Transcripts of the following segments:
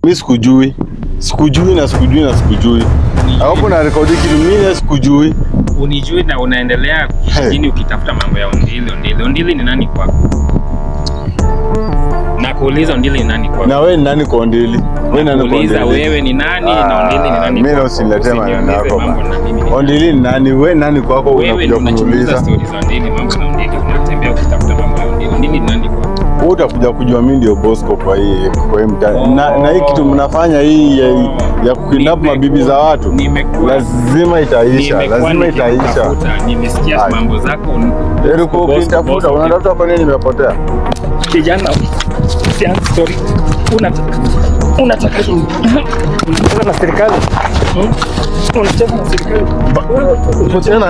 Mi sikujui, sikujui na sikujui na sikujui. Hapo na rekodi kitu mimi sikujui. Unijui na unaendelea kijijini ukitafuta mambo ya Ondili. Ondili, Ondili ni nani kwako? Nakuuliza Ondili ni nani kwako? Na wewe ni nani kwa Ondili? Wewe ni nani kwa Nakuuliza Ondili? wewe ni nani na Ondili ni nani Mimi kwako? usiniletee maneno Usiniulize yako mambo bana. na mimi ni nani. Ondili ni nani? Wewe ni nani kwako Wewe unakuja ndio unachunguza kuniuliza? stori za Ondili, mambo na Ondili, unatembea ukitafuta mambo ya Ondili. Ondili ni nani kwako? Wewe utakuja kujua mimi ndio Bosco kwa hii kwa hii mtaa. Oh. Na, na hii kitu mnafanya hii ya, ya kukidnap Nimekuwa- mabibi za watu. nimekuwa- Lazima itaisha, Nimekuwa lazima itaisha. nikikutafuta, Nimesikia Ai. mambo zako. Ulikuwa Bosco, ukinitafuta, Bosco, unatafuta kwa nini nimepotea? kijana usianze story. Unataka unataka unataka na serikali Hmm? unataka na serikali Tena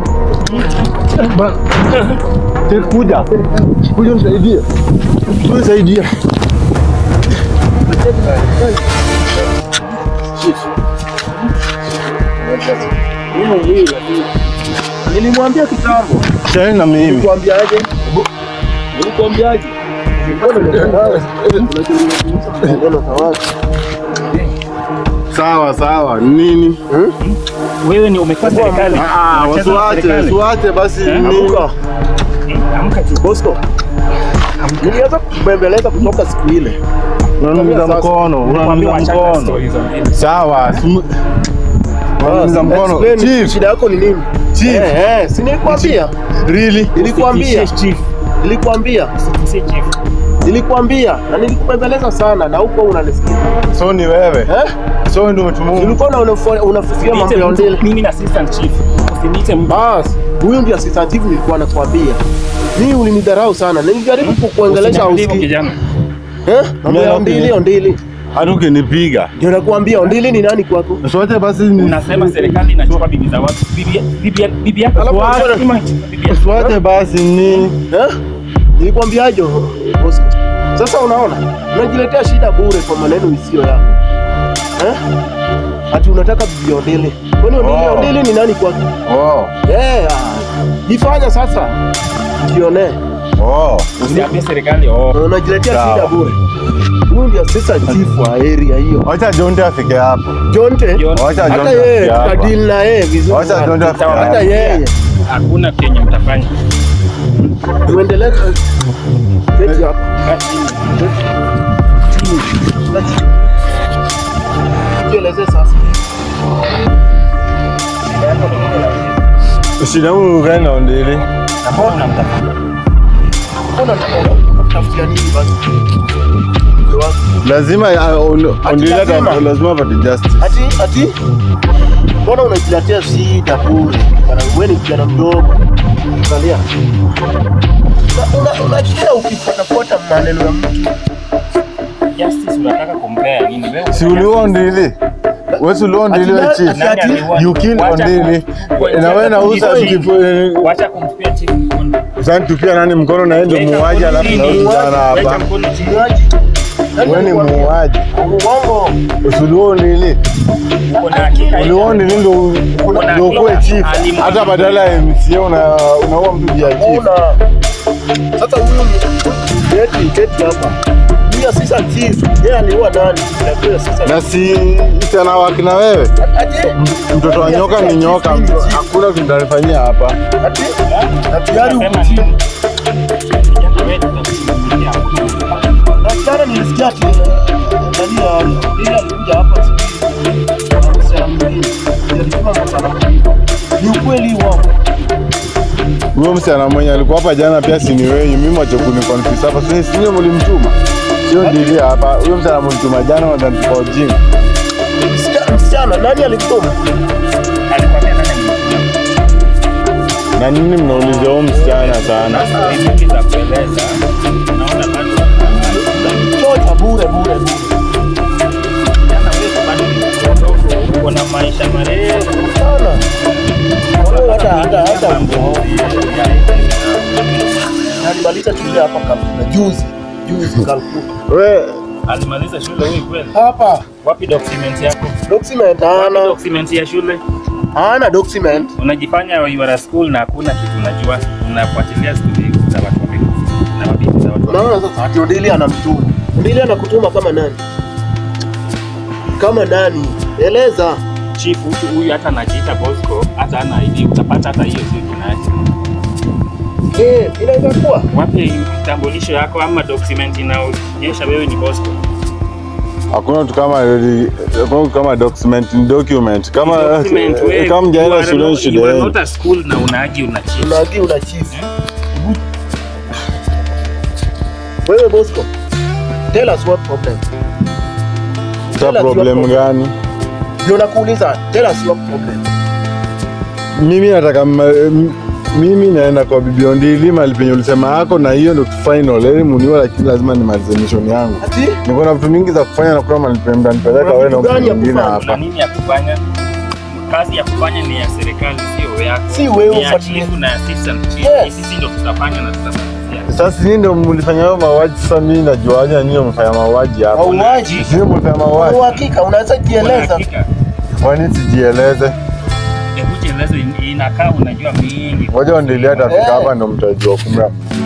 Tena kuja. Kuja nisaidie. Kuja nisaidie. Nilimwambia kitambo. Tena na mimi. Nilikwambiaje? Nilikwambiaje? Sawa sawa. Nini? wewe ni umekuwa serikali Ah, Unacheza na wasiwache, serikali. wasiwache basi Eh? nini? Amka. amka tu Bosco. Nilianza kubembeleza kutoka siku ile. Unaniumiza Sasa. mkono, Nikwambia unaniumiza wachana na mkono. stories za Ondili. Sawa. simu- Unaniumiza mkono. Explain, Chief, Shida yako ni nini? Chief. Eh, eh, si nilikwambia. really? Nilikwambia. Usitishie chief Nilikwambia. usitishie chief Nilikwambia na nilikubembeleza sana na huko unanisikia. So ni wewe. Eh? So ndio umetumua. Ulikuwa una- unafo- unafikiria mambo Niite ya mtu- ondele. mimi na assistant chief usiniite mtu Bas, huyu ndio assistant chief nilikuwa nakwambia. Mimi ulinidharau sana. Nilijaribu kukuongelesha Usiniambie hivyo usikii. kijana Eh? Mambo ya Mimi ondili ondili. Hata ukinipiga. Ndio nakwambia ondili ni nani kwako? Sote basi ni unasema serikali inachukua bibi za watu bibi bibi bibi yako Alafu Swati, unasema- ima inachukua bibi yako. Sote basi nini? Eh? Nilikwambiaje Bosco? Sasa unaona? Unajiletea shida bure kwa maneno isiyo yako. Eh? Ati unataka bibi ondili. Kwani ondili Oh. ondili ni nani kwako? Oh. Eh, ah, jifanya sasa. Jione. Oh. usiambie serikali oh Unajiletea Sawa. shida bure. Huyu ndio assistant chief wa area hiyo. Wacha Jonte afike hapo. Jonte. Jonte. Wacha Hata Jonte yeye afike hapa. tutadili na yeye vizuri. Wacha sana. Jonte afike Hata hapa. yeye. hakuna kenye mtafanya Tuendelee. Keti hapa. Kaa chini. Jieleze sasa. Shida yangu gani na Ondili? Na mbona unamtafuta Mbona unatafutia nini basi? Mke wako. Lazima uh, on- Ondili hata lazima. lazima apate justice. Ati ati mbona unajiletea shida bure? Bana wewe ni kijana mdogo. Angalia. Una- una- Unajisikia ukifuatafuata maneno ya mtu. justice unataka kumpea nini wewe Si uliua Ondili? Wewe si uliua Ondili wewe Ati- chief? ati- Nani aliua? You kill Wacha Ondili. kum- Na wewe nauza Wacha kifu- wacha kumtupia chief mkono Sasa tupia nani mkono na yeye ndio Weka muuaji mkono alafu chini. nauzana Weka hapa. mkono chini. Mwaji. Nani Wewe ni alikwambia? muuaji. Uongo. Usiuliua Ondili. Uko na hakika Uliua Ondili ndio Kuna ndio kuwe hakika. chief. Alimu- Hata badala ya MCA una unaua mtu juu ya chief. Una. Sasa huyu ni keti keti hapa. Huyu assistant chief, yeye aliua nani? Ndio assistant. Na si tena waki na wewe. Ati Mtoto wa nyoka ni nyoka. Hakuna kitu tutalifanyia hapa. ati ati yari Unasema uko chini. nini? Kijana wewe tutakusimulia. Daktari nilisikia ati nani ya ile alikuja hapa sijui. Msichana mwingine. Alisema msichana mwingine. Ni ukweli wao. Huyo msichana mwenye alikuwa hapa jana pia si ni wenyu. Mimi mwache kuni confuse hapa. Si si ndio mlimtuma? Sio ndili hapa. Huyo msichana mlimtuma jana wanataka kwa ujinga. Msichana- Msichana nani alimtuma? Alikwambia nani alimtuma? Na nini mnaulizia huyo msichana sana? Sasa hivi za kueleza naona bado Chocha bure bure bure. kijana wewe bado ni mdogo uko na maisha marefu Sana. Wewe hata hata hata alimaliza shule hapa kabla juzi juzi Calcutta. We alimaliza shule huyu kweli Hapa wapi document yako document wapi hana document ya shule hana document. unajifanya you are a school na hakuna kitu unajua unafuatilia stori za watu wamekufa na mabibi za watu wamekufa. Unaona sasa ati Odili anamtuma. Odili anakutuma kama nani? Kama nani? Eleza. Chief huyu huyu hata anajiita Bosco, hata ana ID utapata hata hiyo sio jina yake. Eh, inaweza kuwa. Wape kitambulisho yako ama document inaonyesha wewe ni Bosco. Hakuna tu kama hakuna kitu kama document ni document. Kama Document, eh, wewe, kama you mjaenda are shuleni not- you are shuleni. not at school na unaagi una chief. Unagi una chief. Wewe Bosco. Tell us what problem. Sa problem gani? Ndio nakuuliza, tell us your problem. Mimi nataka ma- m- mimi naenda kwa bibi Ondili mahali penye ulisema yako, na hiyo ndio final elimu niwe, lakini lazima nimalize mission yangu. Ati? Niko na vitu mingi za kufanya na kuna mahali penye mtanipeleka Kuna wewe na vitu mtu gani ya mwingine kufanya? Kuna hapa. nini ya kufanya? Kazi ya kufanya ni ya serikali, sio yako. Si wewe Ni ya ufuatilie. chief na assistant chief. Yes. Ni Sisi ndio tutafanya na tutamalizia. Sasa nyinyi ndio mlifanya hayo mauaji, sasa mimi najuaje nyinyi mmefanya mauaji hapa? Mauaji. Nyinyi mlifanya Kwa mauaji. uhakika unaweza Kuna jieleza. hakika. Kwa nini sijieleze? Hebu jieleze, in- inakaa unajua mingi. Ngoja Ondili atafika Eh. hapa ndio mtajua kumbe.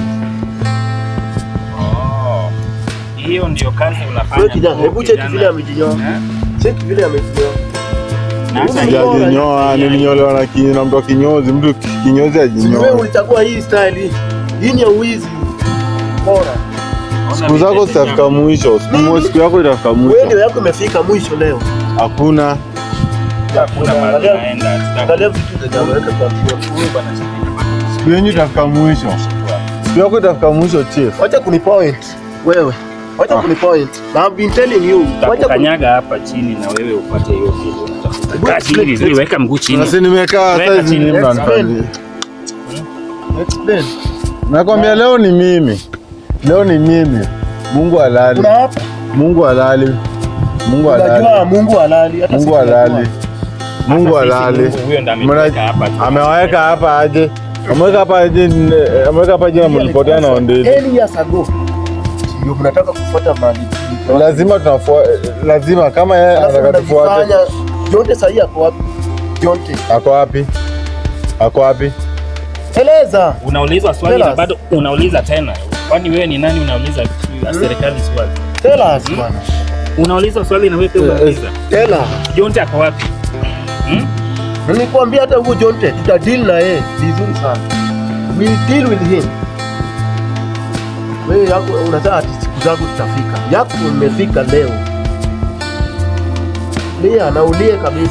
Oh. Hiyo ndio kazi unafanya. Wewe kijana, tu, hebu cheki kijana. vile amejinyoa. Eh? Cheki vile amejinyoa. Na hata Sija- hiyo- Sijajinyoa, nilinyolewa na ki- na mtu wa kinyozi, mtu kinyozi Si wewe ajinyoa. ulichagua hii style hii. Hii ni ya uwizi. Bora. Siku zako zitafika mwisho, siku mo- siku yako itafika Wewe mwisho. ndio yako imefika mwisho leo. Hakuna Hakuna mahali Angalia- unaenda, tuta- Angalia vitu zenye ameweka kwa kioo. Huyu bwana chief siku yenyu itafika mwisho, siku yako itafika mwisho chief. Wacha kunipoint wewe. Wacha Ah. kunipoint. Na I've been telling you. Wacha kuni- Takukanyaga hapa chini na wewe upate hiyo kitu unatafuta. Hebu Kaa chini explain, vizuri, weka mguu chini. Sasa nimekaa Weka saizi chini, ni explain. mnanifanyia. explain. Nakwambia leo ni mimi, leo ni mimi. Mungu halali, Kuna hapa. Mungu halali, Mungu Unajua halali, Mungu halali. Hata Mungu sisi tunajua. halali, Mungu Hata sisi halali. Mungu huyo ndo ameweka hapa. tu. Ameweka hapa aje? Ameweka hapa aje? n- Ameweka hapa aje na mlipotea na Ondili? Any years ago. Ndio mnataka kufuata mali. Lazima tunafuata, lazima kama yeye Alafu anataka tufuate. mnajifanya Jonte sahi ako wapi? Jonte. Ako wapi? Ako wapi? Eleza. Unaulizwa swali Tell na us. bado unauliza tena. Kwani wewe ni nani unauliza ya serikali swali? Tell us Hmm? bwana. Unaulizwa swali na wewe pia Eh, eh. unauliza. Tell us. Jonte ako wapi? Hmm? Nilikwambia hata huyo Jonte tuta deal na yeye vizuri sana. We deal with him. Wewe yako unataka ati siku zako zitafika. Yako imefika leo. Lia na ulie kabisa.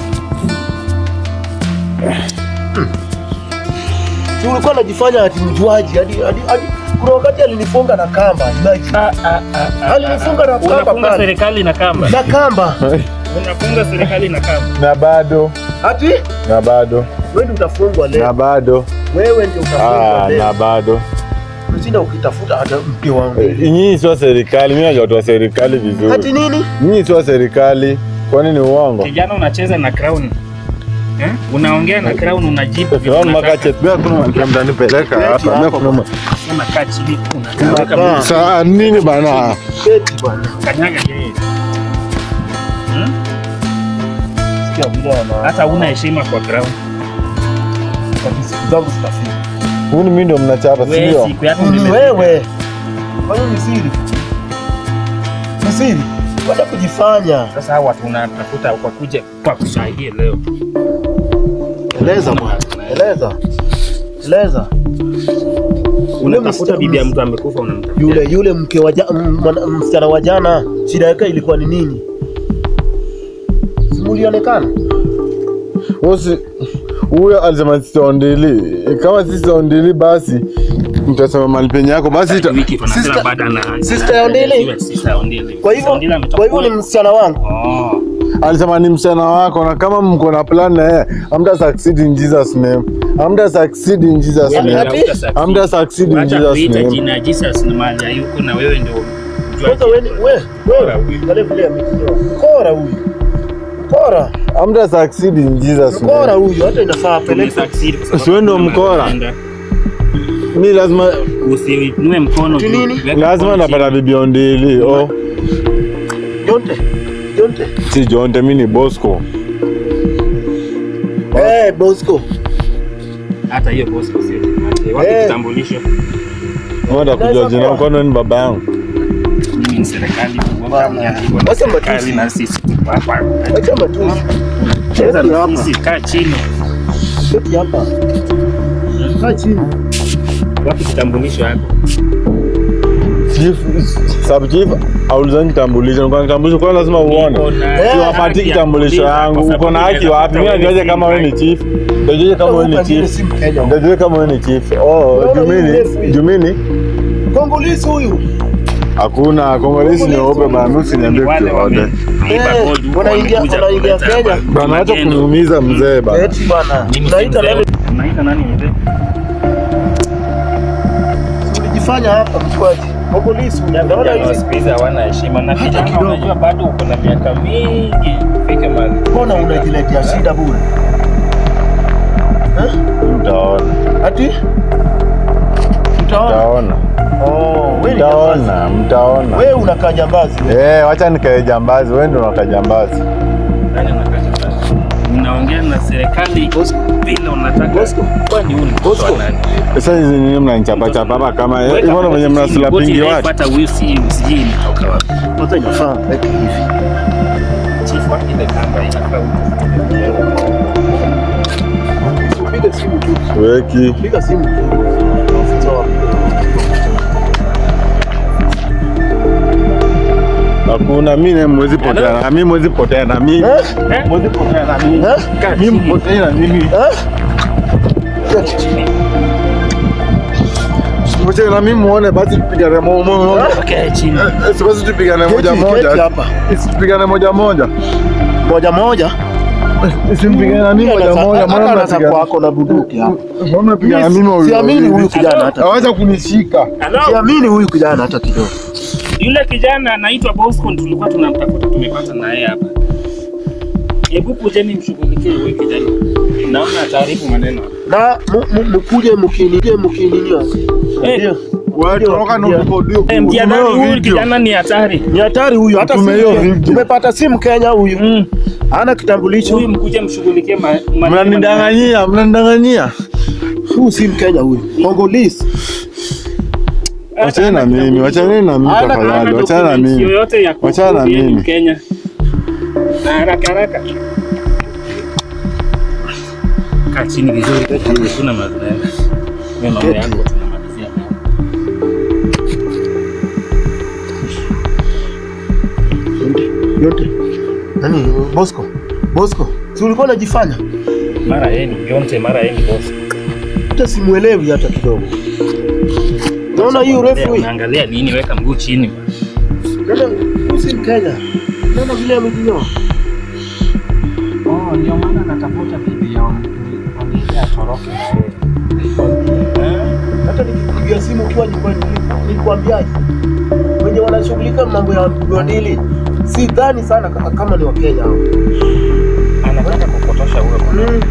Hmm. Si ulikuwa unajifanya ati mjuaji hadi hadi hadi kuna wakati alinifunga na kamba, imagine. Ah, ah, ah, ah, Alinifunga na ah. kamba Unafunga pale. serikali na kamba. Na kamba. Unafunga serikali na kamba. Na bado, Ati na bado, wewe ndio utafungwa na leo. bado, Wewe ndio utafungwa ah, leo. na bado. Ushinda ukitafuta hata mke wangu. Eh, Nyinyi sio serikali, mimi najua watu wa serikali Ati vizuri. nini? Nyinyi sio serikali, kwani ni uongo? Kijana unacheza na crown. Eh? Unaongea na crown unajibu vitu Crown unataka. market, mimi hakuna mahali mtanipeleka hapa. Mimi hakuna ma- Unakaa chini Unakaa. unaweka mguu. Saa nini bana? Keti bwana. kanyaga yeye. Hmm? Sikia vile ana. Hata una heshima kwa crown. Ati siku zangu zitafika. Huyu ni mimi ndio mnachapa, si Wewe ndio? siku yako Ni imefika. wewe. Kwa hiyo ni siri. Ni siri. Wacha kujifanya. Sasa hawa watu unatafuta kwa kuja kwa kushahidia leo. Eleza bwana. Eleza. Eleza. Unatafuta msichana- bibi ya mtu amekufa unamtafuta. Yule yule mke wa ja- m- mwana- msichana wa jana, shida yake ilikuwa ni nini? Simulionekana. Usi huyo alisema sisi ondili. Kama sisi ondili basi mtasema mahali penye yako basi ita... Wiki tunasema Sister- baada na Sister ya Ondili? Siwe Sister ya Ondili. Kwa Sister Ondili hivyo ametoka kwa hivyo ni kule. msichana wangu. Oh. alisema ni msichana wako, na kama mko na plan na yeye, hamta succeed in Jesus name, hamta succeed in Jesus Yaani name, ati- hamta succeed in Acha Jesus kuita name. jina Jesus na mahali hayuko na wewe ndio Kwanza wewe wewe Kora wewe huyu. angalia vile amejitoa. Kora huyu. Kora. Hamta succeed in Jesus Mkora name. huyu hata inafaa apeleke. Tumesucceed kwa sababu Si wewe ndio kuna mkora? matenda. Mi lazima Usiinue mkono Ati juu. nini? Weka lazima mkono napata chini. bibi ondili. Oh, Jonte. Jonte. si Jonte, mi ni Bosco. Eh, Bosco. Hata hiyo boss sio. Wapi Eh. kitambulisho? Mwenda kujua jina kwani ni baba yangu. Mimi ni serikali. Bwana. Wacha matusi. na sisi tuko hapa. Acha matusi. Cheza Keti na hapa. sisi, kaa chini. Keti hapa. Kaa chini. Wapi kitambulisho yako? Chief, sub chief aulizani kitambulisho, kwa kitambulisho kwa lazima uone. Niko na Eh, Siwapati haki ya kitambulisho kuuliza, yangu. kwa Uko sababu na haki unaweza wapi? Mimi kuta najuaje wewe kama wewe ni si chief? Najuaje kama wewe ni Pengine chief? si Mkenya. Najuaje kama wewe ni chief? Oh, Unaona Jumini, huyu refu? Jumini. Kongolisi huyu. Hakuna Kongolezi nyeupe bana, mimi usiniambie Wale kitu yote. wameiba Eh, gold huko wanaingia- wamekuja wanaingia kuleta Kenya. hapa. Bana acha Magendo. kuniumiza mzee bana. Eti bana. Mimi si Unaita mzee. nani? Unaita nani mzee? Ulijifanya hapa mchwaji. Kongolisi huyu. Unaona Vijana wa hizi? siku hizi hawana heshima na Hata kijana kidogo. unajua bado uko na miaka mingi fike mahali. Mbona unajiletea shida bure? Eh? Utaona. Ati? Utaona? Mtaona. Oh, wewe ni jambazi. Mtaona, mtaona. Wewe unakaa jambazi. wewe. Eh, wacha nikae jambazi, wewe ndio unakaa jambazi. Nani anataka basi? Unaongea na serikali vile unataka. Bosco. Kwani huu ni mtoto wa Bosco. nani? Sasa hizi nini mnanichapa chapa hapa kama Weka hivyo ndio venye magoti mnasula chini, pingi goti watu. hata huyu si sijui imetoka wapi. Kwanza inafaa weke hivi. Chief wa ile kamba inafaa Piga simu tu. Weki. Piga simu tu. Ofisa wa Hakuna mimi na mwezi potea na mimi mwezi potea na mimi. Eh? Eh? Mwezi potea na mimi. Eh? Kaa Mimi chini. potea na mimi. Eh? Chini. Potea na mimi muone basi tupigane moja moja. Kaa chini. Eh, si basi tupigane moja Keti, moja. keti hapa. Isipigane moja moja. Moja moja. Isimpigane na mimi moja moja. Hata Mbona anaweza mnapigana? kwako na bunduki hapa. Mbona mnapigana na mimi wawili? Siamini huyu wawili? kijana hata. Hawacha kunishika. Hello? Siamini huyu kijana hata kidogo. Yule kijana anaitwa Bosco tulikuwa tunamtafuta tumepata na yeye hapa. Hebu kujeni mshughulikie huyu kijana. Naona ataharibu maneno. Na mu- mu- mkuje mkiningie mkininio. Eh. Ndio. Wewe toroka na utukodio. Eh, mjadala huyu kijana ni hatari. Ni hatari huyu hata Tume hiyo simu- video. tumepata simu Kenya huyu. Mm. Hana kitambulisho. Huyu mkuje mshughulikie ma- maneno. Mnanidanganyia, mnanidanganyia. Huyu si Mkenya huyu. Kongolese. Wachana na mimi, wachana na mimi Hana- tafadhali, Hana wachana na documents mimi. yoyote ya Wachana na kuprove yeye ni mimi. Mkenya. Na haraka haraka. Kaa chini vizuri. Kuna mazoea. Wewe mambo yako tunamalizia leo. Yote. Nani Bosco? Bosco. Si ulikuwa unajifanya? Mara yeye ni Jonte, mara yeye ni Bosco. Hata simuelewi hata kidogo. Naona hii urefu hii. Unaangalia nini? Weka mguu chini. bwana. Naona huyu si Mkenya. Naona vile amejinyoa. Oh, ndio maana natafuta bibi ya familia atoroke. Hata nikipigia simu ukiwa nyumbani nilikwambiaje? Wenye wanashughulika mambo ya mgodili si dhani sana ka- kama ni Wakenya hao. Anataka kupotosha huyo bwana.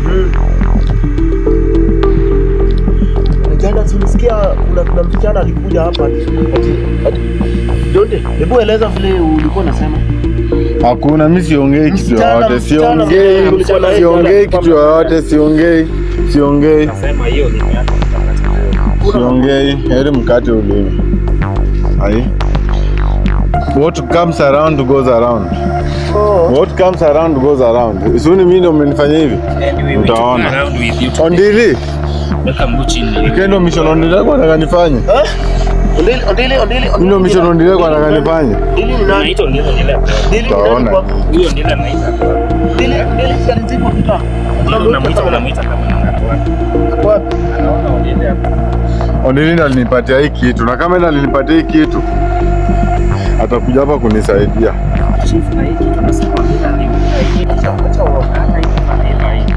Jana si ulisikia kuna kuna msichana alikuja hapa ati ati ati Donde, hebu eleza vile ulikuwa unasema. Hakuna, mimi siongei kitu Msichana, yoyote, msichana, siongei, msichana, siongei msichana. kitu yoyote, siongei, siongei, Nasema hiyo ni yako mtakatifu. siongei. Heri mkate ulimi. Ai. What comes around goes around. Oh. What comes around goes around. Suni mimi ndio mmenifanyia hivi. And we will Utaona. took around with you today. Ondili, Weka mguu chini. kendo mission ondili kwa nataka nifanye. Eh? Ondili ondili ondili. Mimi ndio mission ondili kwa nataka nifanye. Ondili ni nani? Unaitwa ndilo ndilo. Ondili ni nani Utaona. kwa? Huyo ndilo anaita. Ondili ondili si alizikwa kitaa. Ndilo unamuita unamuita kama ni watu wake. Wapi? Anaona ondile hapo. Ondili ndo alinipatia hii kitu na kama ndo alinipatia hii kitu atakuja hapa kunisaidia. Chief na hiki tunasema ondile alimu. Acha acha wa. Hata hiki maneno hii.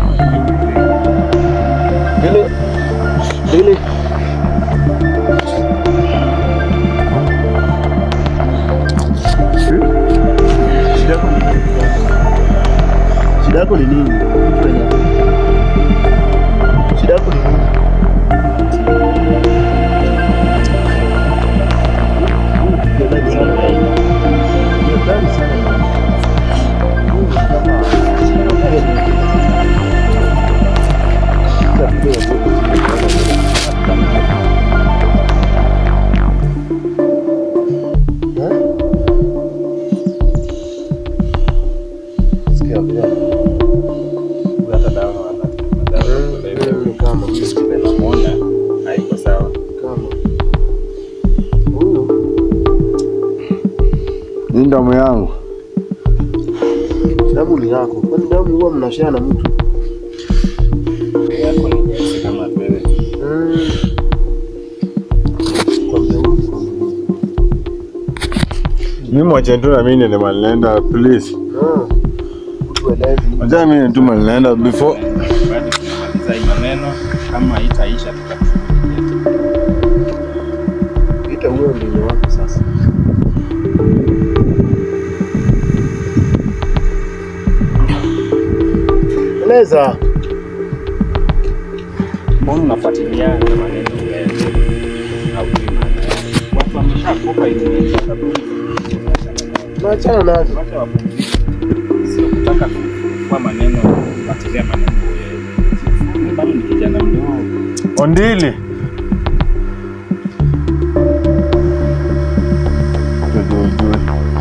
Ondili ondili. Shida yako ni nini? Shida yako ni nini? Shida yako ni nini? Yeah. hata dawa wala dawa ya kulevya. Mm, kama Vile namuona haiko sawa. kama huyu Hii damu yangu. damu ni yako, kwani damu huwa mnashare na mtu? Yako ni nyeusi kama wewe. Mm. Kwambia huyu. Mimi mwache tu na mimi ndio ninaenda please. Ah, mtu elewi. Acha mimi tu ninaenda before Bado tunamaliza hii maneno kama haitaisha tutakushughulikia. Ita huyo ndio wako sasa. Eleza. Mbona unafuatilia na maneno wewe? Haujui maana yake. Watu wameshakufa ili kaburi. Tunaachana nazo. Wacha wapumzike. Sio kutaka kwa maneno kufuatilia maneno wewe. Mimi bado ni kijana mdogo. Ondili. Tujue, tujue.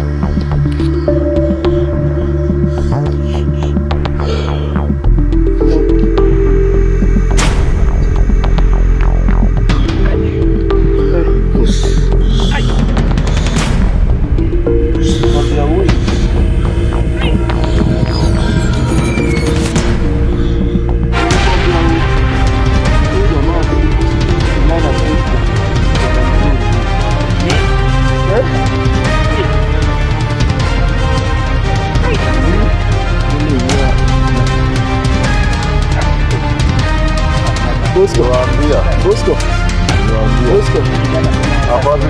Kwambia huyu. Huyu jamaa kulala usiku. Eh? Bosco, Niwaambia, Bosco, niwaambia. Bosco. Hapo wapi?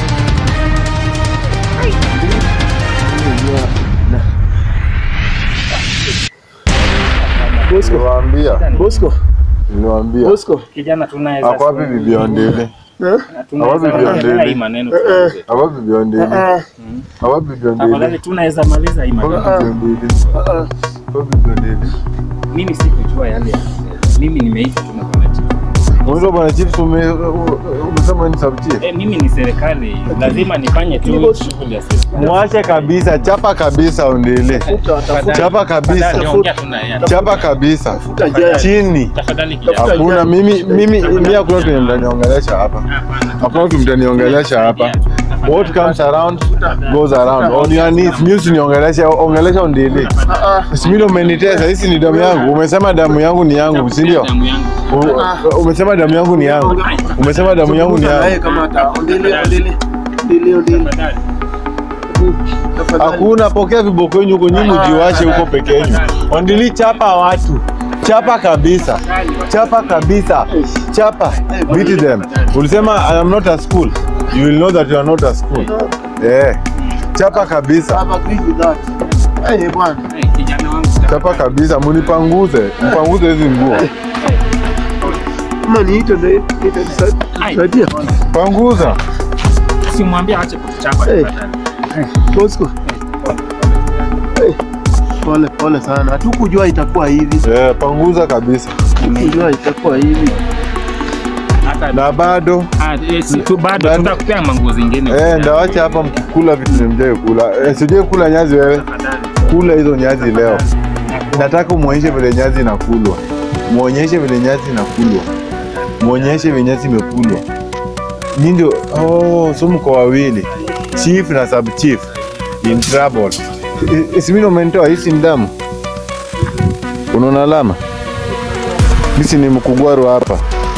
Bosco, Niwaambia, Bosco, niwaambia. Bosco. Kijana tunaweza Hapo wapi bibi Ondili? Eh? tunaweza Hapo bibi maliza Ondili. hii maneno. Eh, eh. tuongee. Hapo bibi Ondili. Ah, Hapo bibi Tafadhali Ondili. tunaweza maliza hii Hapo maneno. bibi Ondili. ah, ah. Hapo bibi Ondili. Mimi sikujua yale. ya- Mimi nimeitwa tu na bwana chief. Mwisho bwana chief ume- umesema ni sub chief. Eh, mimi ni serikali, lazima nifanye tu shughuli ya serikali. Mwache kabisa, chapa kabisa Ondili. Tafuta, tafuta, Chapa kabisa. Tafadhali, ongea tu na yeye. Chapa kabisa. tafuta jaya. Chini. Tafadhali kijana. Hakuna mimi mimi mimi hakuna mtu mtaniongelesha hapa. Hapana. Hakuna mtu mtaniongelesha hapa. What comes around goes around. On your knees, mimi usiniongeleshe, ongelesha Ondili. Ah, ah. Si mimi ndo umenitesa, hisi ni damu yangu. Umesema damu yangu ni yangu, si ndio? Damu yangu. U- Umesema damu yangu ni yangu. Umesema damu yangu ni Zungumza na yeye yangu. kama ata- ondele, ondele, ondele, ondele. Tafadhali. Tafadhali. Hakuna, pokea viboko yenu huko, nyinyi mjiwache huko peke yenu. Ondili, chapa watu, chapa kabisa, chapa kabisa, chapa, beat them. Ulisema I am not a school, you will know that you are not a school. Eh, chapa kabisa, I've agreed with that. Eh, bwana. Eh, kijana wangu. chapa kabisa, munipanguze, mpanguze hizi nguo, Kama niite ndio itatusaidia. panguza. Simwambie aache kutuchapa Eh. tafadhali. Bosco. Eh, Pole pole sana. Hatukujua itakuwa hivi. Eh, panguza kabisa, Hatukujua itakuwa hivi. Hata na bado Ah, eh, si tu bado Bado. tutakupea manguo zingine. eh, ndawacha hapa mkikula vitu nimjai kula. Eh, sijai kula nyazi wewe, Tafadhali. kula hizo nyazi leo. Nataka muonyeshe vile nyazi inakulwa, muonyeshe vile nyazi inakulwa, muonyeshe vile nyazi imekulwa. Nyinyi ndio oh, so mko wawili, chief na sub chief in trouble. I- Isimino umenitoa hisi ni damu, unaona alama hisi ni mkugwaru hapa.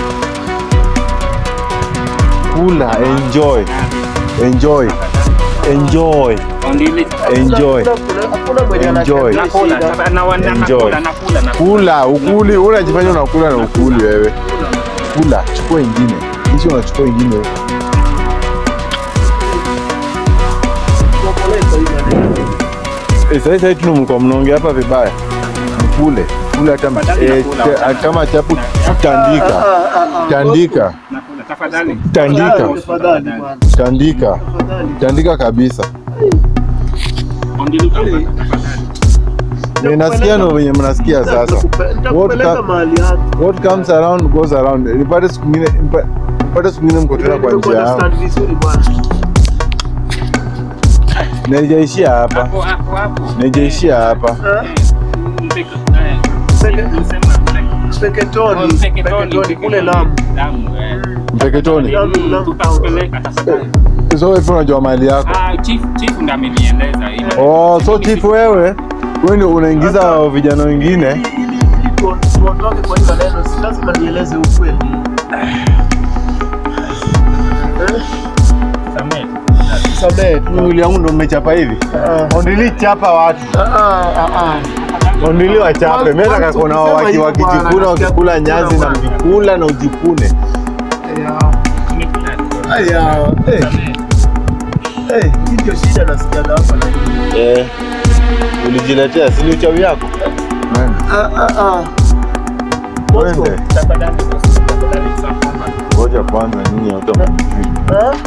Kula, enjoy, enjoy, enjoy, Ondili. enjoy. Hakuna- Hakuna mwenye Enjoy. anashangaa Nakula, shida. tafadhali, na wana- Enjoy. nakula, nakula, nakula. Kula, ukuli, unajifanya unakula na ukuli wewe. Kula, chukua ingine. Hicho unachukua ingine. Eh, sasa sasa tu mko mnaongea hapa vibaya. Mkule. Kula hata m- Tafadhali eh, nakula, te- wachana. kama chapu Ah, tandika. ah, ah, ah. Tandika. Nakula, tafadhali. Tandika. Tafadhali bwana. Tandika. Tafadhali. Tandika kabisa. Ondili utapata, tafadhali. Ninasikia ndo venye mnasikia sasa. Nitakupe- What Nitakupeleka ka- mahali yako. What comes around goes around. Nipate siku nyingine nipa- nipate siku nyingine mko tena kwa njia yangu. Understand vizuri bwana. Naijaishia hapa. Hapo, hapo, hapo. Naijaishia hapa. Ah, Mpeke- eh, Mpeke- usema mpeke- Mpeketoni, Mpeketoni, Mpeketoni kule Lamu. Lamu, eh. Mpeketoni. Lamu, Mm, Lamu. tutakupeleka tafadhali. So wewe unajua mali yako. Ah, chief chief ndo amenieleza hilo. Oh, so Mimi chief si- wewe wewe ndio unaingiza vijana wengine. Ili- ili- ili tu- tuondoke kwa hii maneno, si lazima nieleze ukweli. Eh, Samehe. Samehe tu. Mwili wangu ndio mmechapa hivi. Ah, Ondili chapa watu. ah, ah, ah. Ondili wachape. Mimi nataka Watu kuona ukisema waki hivyo wakijikuna bwana, wakikula nyazi na mjikula na ujikune. Aya. Nimekula. Aya. Eh, Samehe. eh, hii ndio shida nasikiaga hapa na hii. Eh. Ulijiletea si ni uchawi yako? Ah, ah, ah. Mwende. Tafadhali, tafadhali, tutakuomba. Ngoja kwanza nyinyi watu hamjui. Ah?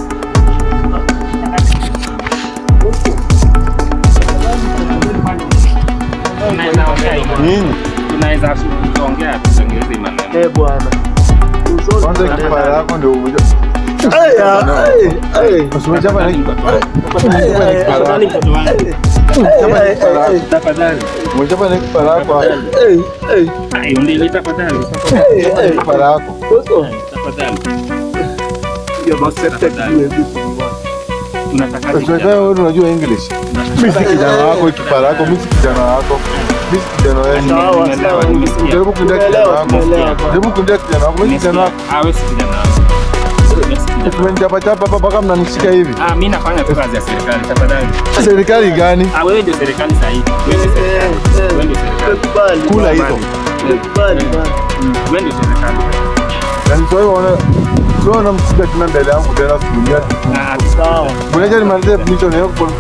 Tunaweza ongea hivyo. Nyinyi Tunaweza kuongea tutengeze hii maneno. Eh, bwana. Uzuri kwanza maneno. kifaa yako ndio uja. Aya, ay, ay. Usimechapa na Tafadhali, Ay, ay, kifaa ay. mtoto wangu. Chapa Ay, ni kifaa ay, lako. ay. Tafadhali. Umechapa na kifaa lako. Ay, ay. Ai, undili tafadhali. Ay, Chapa ay. ni kifaa lako. Boso. Tafadhali. You're accepted to do everything you want. Tunataka Unajua wewe unajua English. Mimi si kijana wako kifaa lako, mimi si kijana wako. Mimi si kijana wewe. Sawa, Nimeelewa, sawa. nimesikia. Jaribu kuingia kijana Tumeelewa, wako. tumeelewa. Jaribu kuingia kijana wako. Mimi si kijana wako. Ah, wewe si kijana wangu. Wewe si kijana wangu. Tumenichapa chapa hapa mpaka mnanishika hivi. Ah, mimi nafanya tu kazi ya serikali tafadhali. Serikali gani? Ah, wewe ndio serikali sahihi. Wewe ndio serikali. Eh, eh. Wewe ndio serikali. Tumekubali. Kula hizo. Tumekubali, bwana. Mm, Wewe ndio serikali. Na sio wewe unaona sio unamshika tena mbele yangu tena sikulia. Ah, Sawa. Mwenyeje nimalizie definition yako.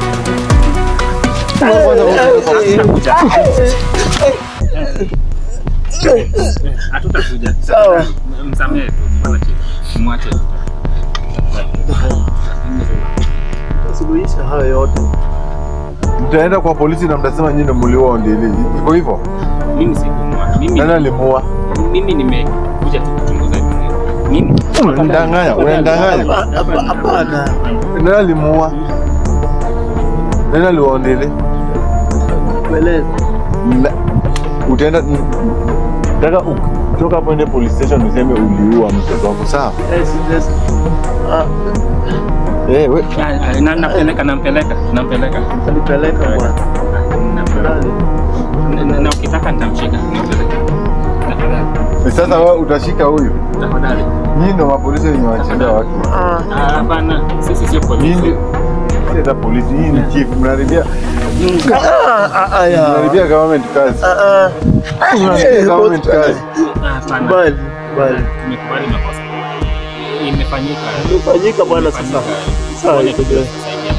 hatutakuja. Sawa. Msamehe tu, wala kitu. Mwache tu. Suluhisha hayo yote. Mtaenda kwa polisi na mtasema nyinyi ndio mliua Ondili. Iko hivyo? Mimi sikumua. Mimi Nani alimuua? mimi nimekuja tu kuchunguza hivi. Mimi Unadanganya, unadanganya. Hapa- hapa- Hapana. Nani alimuua? Nani aliua Ondili? Kueleza. Na- utaenda nataka kutoka hapo ende police station useme uliua mtoto wako sawa Yes, yes. Ah, eh we Ah, ah, na- nampeleka nampeleka nampeleka. Nipeleka bwana. Nampeleka. Nani? Na- na- na ukitaka nitamshika nampeleka. Tafadhali. sasa wewe utashika huyu Tafadhali. nyinyi ndio mapolisi wenye wanachinda watu Ah, Ah, Hapana, sisi sio nyinyi polisi. si hata polisi hii ni chief mnaharibia ah, ah, ah, ya. mnaharibia government kazi Ah, ah. mnaharibia Eh, government boss. kazi Ah, Hapana. Kubali, kubali. Tumekubali makosa. Imefanyika. Imefanyika bwana sasa. Imefanyika. Sawa, Ngoja iko tujue sawa. kusaidia.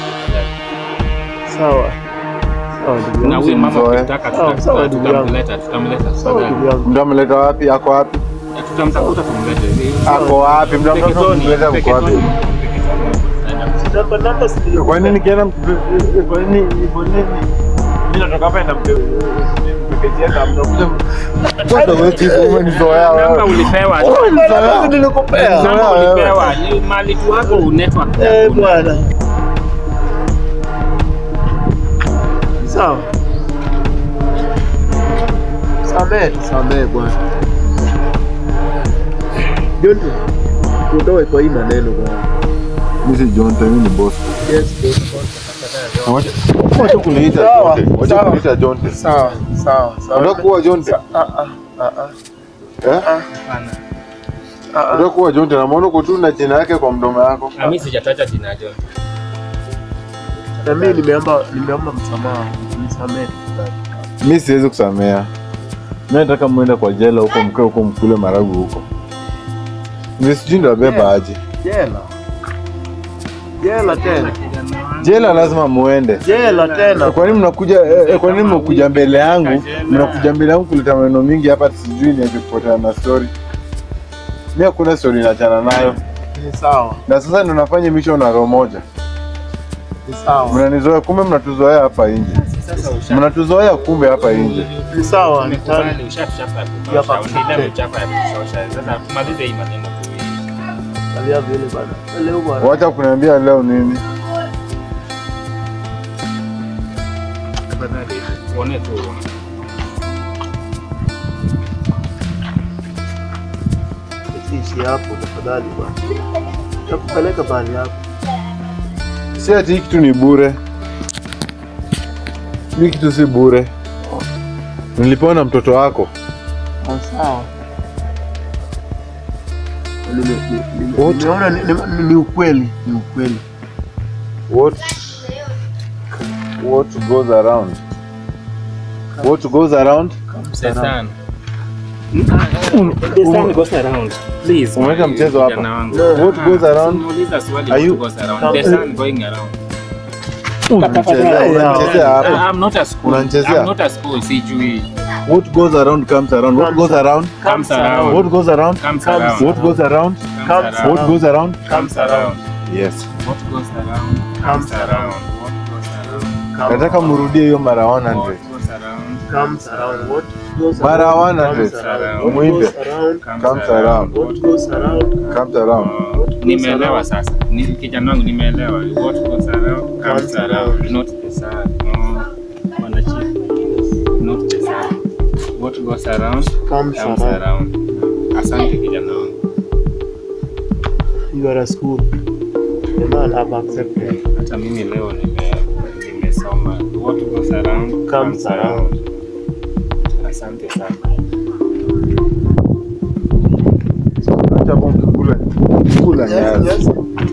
Sawa. Sawa ndugu Na yangu. huyu mama Mzoe. ukitaka Sawa, tuta- sawa, tuta- ndugu yangu. tutamleta, tutamleta. Sawa ndugu yangu. mtu ameleta wapi ako wapi Tutamtafuta tumlete. ako wapi mtu amtafuta Peketoni, kumleta mko wapi Peketoni, Peketoni. Namba namba sio. kwa nini kienda kwa nini kwa nini mimi natoka hapa na mpeketia na mnakuja kwanza wewe chief umenizoea Namba wewe ulipewa. Oh, namba nilikupea. Namba wewe. ulipewa. Ni mali tu wako network. Eh, bwana. Sawa. Samehe, samehe bwana. Jonte, tuondoe kwa hii maneno bwana. mimi si John mimi ni boss Yes, boss. Wacha wacha kuniita Sawa, Jonte. Wacha sawa. kuniita Jonte. Sawa, sawa, sawa. Unataka kuwa Jonte? Ah, ah, ah, ah. Eh? Hapana. Ah, ah. Unataka kuwa Jonte na maana uko tu na jina yake kwa mdomo yako. Ah, Mimi sijataja jina John. Na mimi nimeomba nimeomba msamaha. Nisamehe. Mimi siwezi kusamea. Mimi nataka muende kwa jela huko mkae huko mkule maragu huko. Mimi sijui ndo abeba Yeah. aje. Jela. Jela tena. Jela lazima muende. Jela tena. Kwa nini mnakuja eh, eh, kwa nini mnakuja mbele yangu? Mnakuja mbele yangu kuleta maneno mingi hapa sijui niaje kupotea na story. Mimi hakuna story naachana nayo. Ni sawa. Na sasa ndo nafanya mission na roho moja. Ni sawa. Mnanizoea kumbe mnatuzoea hapa nje. Sasa usha Mnatuzoea kumbe hapa nje. Ni sawa. Ni sawa. Umekubali, ushachapa ya Ya kutosha. pa- Unaendelea kuchapa ya kutosha. Sasa tumalize hii maneno tu. Alia vile bana. Leo bwana. Wacha kuniambia leo nini. Tafadhali, tuone tu. ishi hapo tafadhali bwana. Takupeleka mahali hapo. Si ati hii kitu ni bure. Hii kitu si bure. Nilipewa na mtoto wako. Sawa. Nime- nime- nime- What? Nimeona ni- ni- ni ukweli, ni ukweli. What what goes around? What goes around? The sun. The sun goes around. Please. Umeweka mchezo hapa. Kijana wangu. What goes around? Muuliza swali Are you- what goes around. The sun going around. Unachezea unachezea hapa. Ah, I'm not a school. Unanichezea? I'm not a school. Sijui. What goes around comes around. What goes around? Comes around. What goes around? Comes Comes around. What goes around? Comes Comes What around. goes around? Comes around. Yes. What goes around? Comes around. What goes around? Comes- Nataka murudie hiyo mara What 100. goes around? comes around. What goes Mara around 100. comes around. Muimbe. What goes around Comes around. what goes around Comes around. Oh, nimeelewa sasa. Ni kijana wangu nimeelewa. What goes around comes Comes around. around. Not the sun. Oh, bwana chief. Not the sun. What goes around comes comes around. around. Asante kijana wangu. You are a school. The man have accepted. Hata mimi leo nime nimesoma. What goes around comes around. Asante sana. Acha hapo mkikula. Kula nyasi.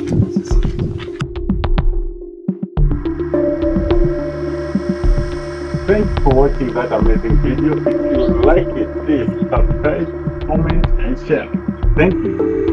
Thanks for watching that amazing video. If you like it, please subscribe, comment, and share. Thank you.